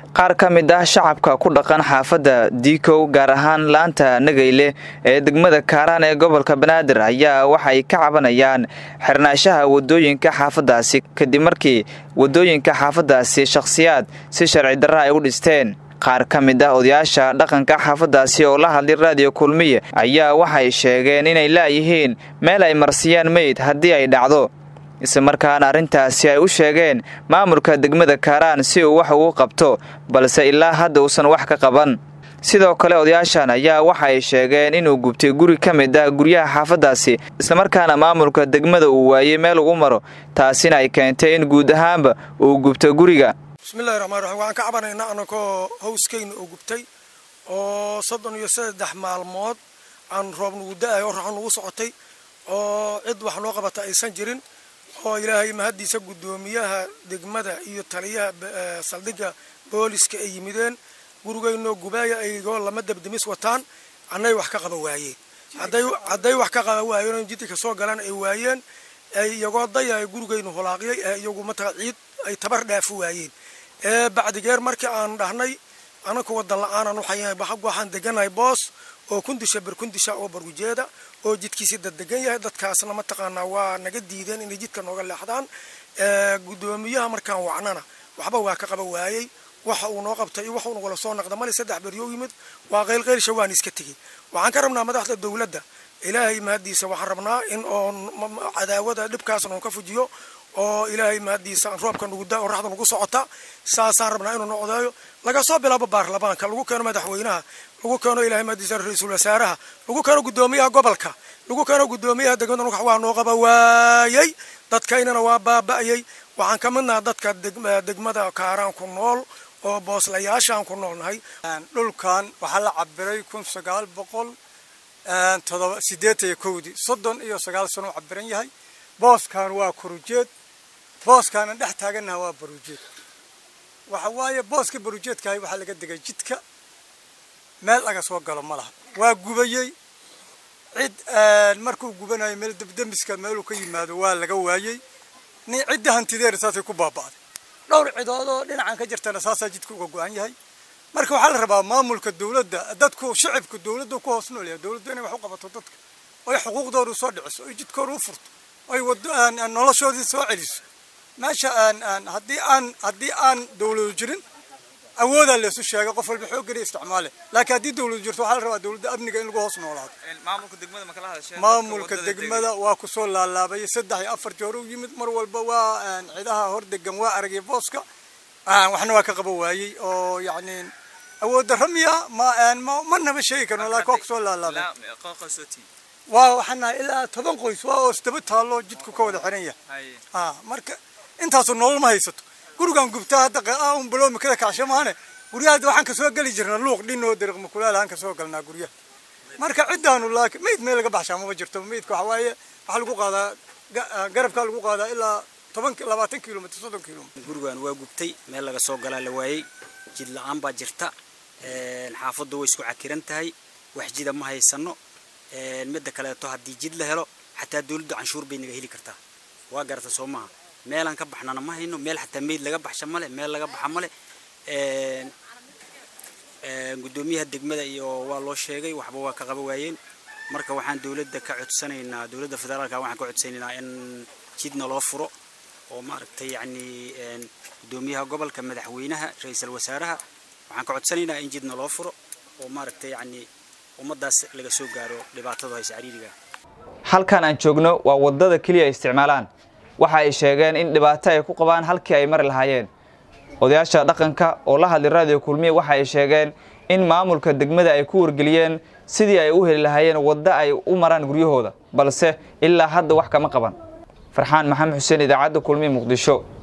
qaar ka mid ah shacabka ku dhaqan xaafadda diikow gaar ahaan laanta nagayle ee degmada kaaraan ee gobolka banaadir ayaa waxay ka cabanayaan xirnaashaha wadooyinka xaafaddaasi kadib markii wadooyinka xaafaddaasi shakhsiyaad si sharci darra ay u dhisteen qaar ka mid ah odayaasha dhaqanka xaafaddaasi oo la hadlay raadiyo kulmiye ayaa waxay sheegeen inay laayihiin meel ay marsiyaan meyd haddii ay dhacdo islamarkaana arrintaasi ay u sheegeen maamulka degmada kaaraan si uu wax ugu qabto balse ilaa hadda uusan wax ka qaban sidoo kale odayaashan ayaa waxa ay sheegeen inuu gubtay guri ka mid ah guryaha xaafaddaasi islamarkaana maamulka degmada uu waayey meel ugu maro taasina ay keentay in guud ahaanba uu gubto guriga bismillahi raxmaan raxiim waxaan ka cabanaynaa anakoo hawskeyna oo gubtay oo soddon iyo saddex maalmood aan roob nugu da-ay oo raxo nugu socotay oo cid wax noo qabata aysan jirin oo ilaahay mahaddiisa guddoomiyaha degmada iyo taliyaha saldhigga booliska ay yimideen gurigeynoo gubaaya aygoo lama dabdemis wataan annay wax ka qaba waayeen hadday wax ka qaba waayeen jidka soo galaan ay waayeen iyagoo daya gurigeynu holaaqyay ee iyagu matala ciid ay tabar dhaafi waayeen bacdigeer markii aan dhahnay anaka wadan la-aanan waxaan deganahay boos oo kundisha barkundisha oo bargujeeda oo jidkiisi daddegan yahay dadkaasna mataqaanaa waa naga diideen inay jidka nooga leexdaan guddoomiyaha markaan wacnana waxba waa ka qaba waayey waxa uu noo qabtay iyo waxa uu nagala soo naqda male saddex beryo yimid waa qaylqaylsha waan iska tegey waxaan ka rabnaa madaxda dowladda ilaahay mahaddiisa waxaan rabnaa in oo cadaawada dhibkaasna uu ka fujiyo oo ilaahay mahaddiisa roobka nugu da oo raxda nugu socota saasaan rabnaa inuu noqdayo laga soo bilaabo baarlamaanka lagu keeno madaxweynaha lagu keeno ilahay mahaddiisa ra-iisul wasaaraha lagu keeno guddoomiyaha gobolka lagu keeno guddoomiyaha degmada nugax waa noo qaba waayey dadkaynana waa baaba'yey waxaan ka midnaha dadka degmada kaaraan ku nool oo booslayaashaan ku noolnahay dhulkan waxaa la cabiray kun sagaal boqol todoba sideetan iyo kowdii soddon iyo sagaal sano u cabiran yahay booskan waa korujeed booskaanan dhex taagannaha waa barujeed waxa waaye booska barujeedkahay waxaa laga degay jidka meel laga soo galo ma laha waa gubayey cid markuu gubanayo meel debdemiska meeluu ka yimaado waa laga waayey ni cidda hantideena saasay ku baaba'day dhowr cidood oo dhinacan ka jirtana saasaa jidka uga go-an yahay marka waxaa la rabaa maamulka dawladda dadku shacibku dawladdu ku hoos nool yahay dawladdu inay wax u qabato dadka oy xuquuqdoodu soo dhiciso oy jidkooda u furto oy wado noloshoodii soo celiso meesha haddii aan haddii aan dawladu jirin awoodaa laysu sheegay qof walba xoog geliya isticmaale laakiin haddii dawladu jirto waxaa la rabaa dawladda amniga in lagu hoos noolaado maamulka degmada waa kusoo laalaabayay saddex iyo afar joor u yimid mar walba waa cidaha hor degan waa aragay booska waxna waa ka qaba waayey oo yacni awood darro miya ma ma naba sheegi karno laakiin waa kusoo laalaabay waa waxaan nahay ilaa toban qoys waa oo isdaba taallo jidku ka wada xiran yahay ha marka intaasu nolol ma haysato gurigan gubtaa hadda un baloomi kada kacsho maane guryaha hadda waxaan kasoo geli jirna luuq dhinoo dariiq makulaal aan kasoo galnaa guryaha marka ciddaanu laakiin meyd meel laga baxshaa maba jirto meydka waxa waaye waxaa lagu qaadaa garabkaa lagu qaadaa ilaa toban labaatan kilomitr soddon kilomitr gurigan waa gubtay meel laga soo galaa la waayey jid la-aan baa jirta xaafaddu way isku cakiran tahay wax jida ma haysano midda kaleeto haddii jid la helo xataa dawladdu canshuur bay naga heli kartaa waa garata soo maaha meelaan ka baxnana ma hayno meel xataa meyd laga baxsha male meel laga baxa male guddoomiyaha degmada iyo waa loo sheegay waxba waa ka qaba waayeen marka waxaan dawladda ka codsanaynaa dawladda federaalka waxaan ka codsanaynaa in jidna loo furo oo maaragtay yacni guddoomiyaha gobolka madaxweynaha ra-iisul wasaaraha waxaan ka codsanaynaa in jidna loo furo oo maaragtay yacni ummadaas laga soo gaaro dhibaatadu haysa cariiriga halkan aan joogno waa waddada keliya ay isticmaalaan waxa ay sheegeen in dhibaato ay ku qabaan halkii ay mari lahaayeen odayaasha dhaqanka oo la hadlay raadiyo kulmiye waxa ay sheegeen in maamulka degmada ay ku wargeliyeen sidii ay u heli lahaayeen waddo ay u maraan guryahooda balse ilaa hadda wax kama qaban farxaan maxamed xuseen idaacadda kulmiye muqdisho